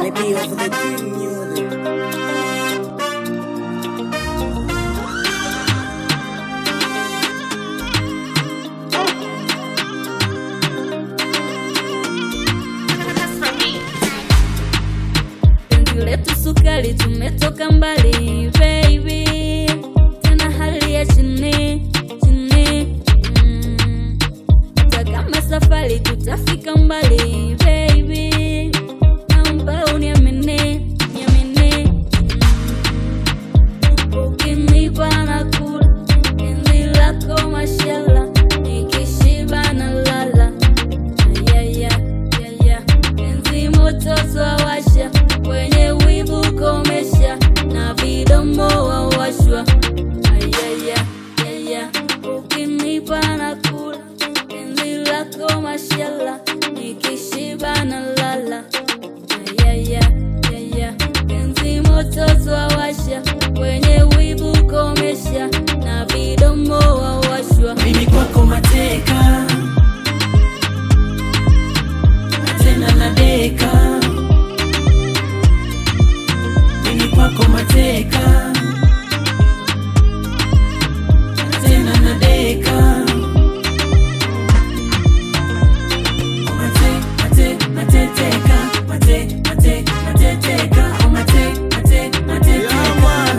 Maybe over the king music. penzi letu sukari, tumetoka mbali baby, tena hali ya chini chini, mm. hata kama safari tutafika mbali baby, naomba uniamini niamini, mm. ukinipa na kula penzi lako mashallah, nikishiba na lala Ayaya, yaya, penzi moto twawasha, kwenye wivu komesha, na vidomo wawashwa. Ayaya, yaya, ukinipa na kula, penzi lako mashallah, nikishiba na lala. Ayaya, yaya, penzi moto twawasha, kwenye wivu komesha, na vidomo wawashwa. Mimi kwako mateka na tena nadeka. Mimi kwako mateka na tena nadeka. Oh, mate, mate, mateteka. Mate, mate, mateteka. Oh, mate, mate, mateteka.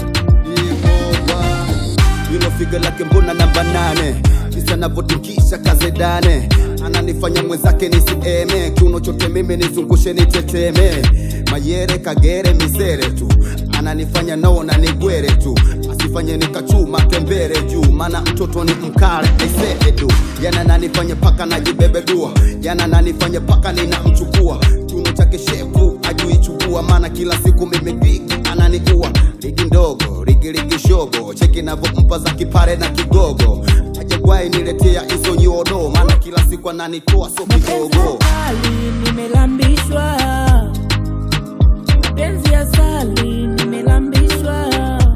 Hilo figa lake mbona namba nane jinsi anavyotikisha kazedane ananifanya mwenzake nisieme kiuno chote mimi nizungushe niteteme mayere kagere misere tu ananifanya naona nigwere tu asifanye nikachuma tembere juu maana mtoto ni mkale aiseedu yana nanifanya paka najibebe dua yana nanifanya paka ninamchukua kiuno chake shepu ajuichukua maana kila siku mimi piki ananiua ligi ndogo ligi ligi shogo cheki navyompa za kipare na kigogo ajagwai niletea hizo nyodo maana kila siku ananitoa so kidogo Asali nimelambishwa, mapenzi ya asali nimelambishwa,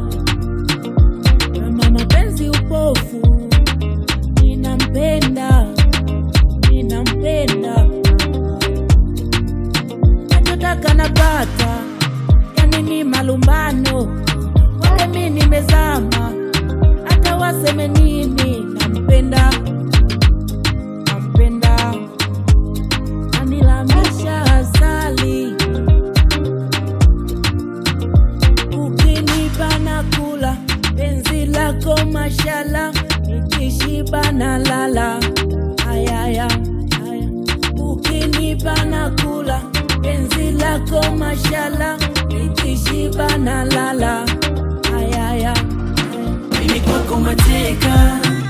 kama mapenzi upofu, ninampenda, ninampenda, nachotaka napata, yani ni malumbano, wale mi nimezama, hata waseme nini, nampenda, nampenda anilamisha asali, ukinipa na kula penzi lako mashala, nikishiba na lala ayaya aya. Ukinipa na kula penzi lako mashala, nikishiba na lala ayaya aya. Mimi kwako mateka